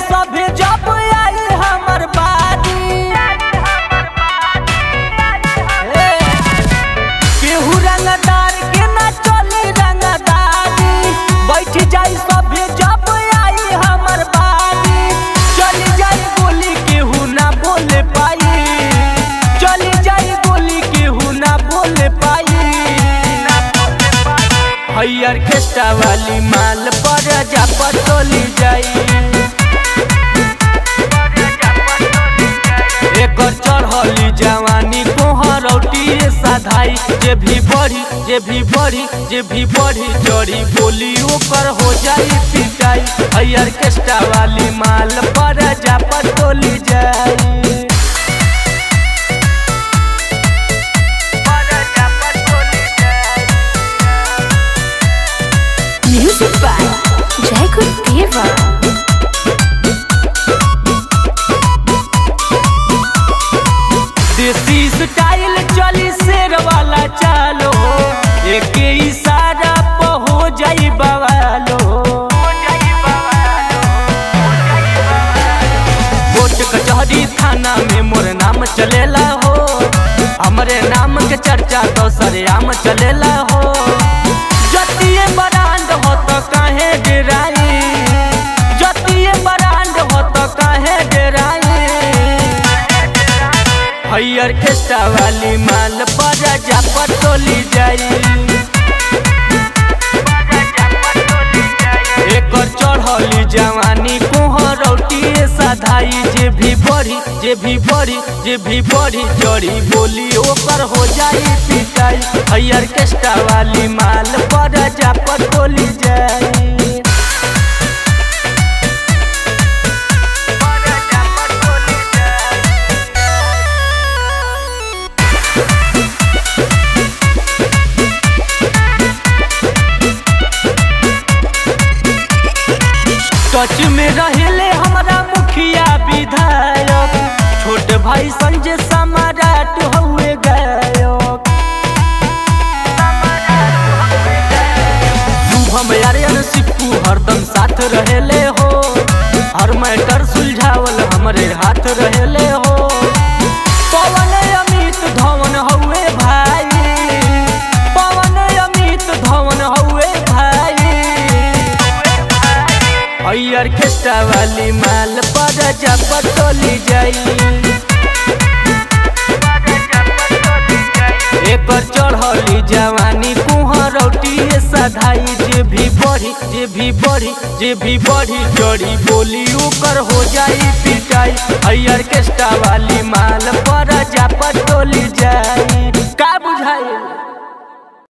सभे जब आई हमर बारी ए, केहू रंगदार के ना चली रंगदारी बैठ जाई सभे जब आई हमर बारी चली जाई गोली केहू ना बोले पाई चली जाई गोली केहू ना बोले पाई हैयर केस्टा वाली माल पर जा पटोली जाई एकर चढ़ली जवानी कोहरौटी साधाई जे भी बढ़ी जे भी बढ़ी जे भी बढ़ी चढ़ी बोली ओकर हो जाई पिटाई हैयर केस्टा वाली माल पर जा पटोली जाई Music by Jacob Deva. Desi style चली शेर वाला चालो एक इशारा पे हो जाई बवालो कोर्ट कचहरी थाना में मोर नाम चलेला हो हमरे नाम के चर्चा तो सरेआम चलेला हो जतिये ब्रांड हो तो काहे डेराई जतिये ब्रांड हो तो काहे डेराई हैयर केस्टा वाली माल पर जा पटोली जाई एकर चढ़ली जवानी कोहरौटी साधाई जे भी बढ़ी जे भी बढ़ी जे भी बढ़ी चढ़ी बोली ओकर हो जाई पिटाई हैयर केस्टा वाली माल पर जा पटोली जाई टच में रहेले हमारा मुखिया विधायक छोट भाई संजय सम्राट हुए गायक शुभम आर्यन सिप्पू हरदम साथ रहेले हो हर मैटर सुलझावल हमरे हाथ रहेले हो पवन अमित धवन हुए भाई पवन अमित धवन हुए भाई हैयर केस्टा वाली माल पर जा पटोली जाई एकर चढ़ली जवानी कुहरौटी साधाई जे भी बढ़ी जे भी बढ़ी जे भी बढ़ी चढ़ी बोली ओकर हो जाई पिटाई हैयर केस्टा वाली माल पर जा पटोली जाई का बुझाई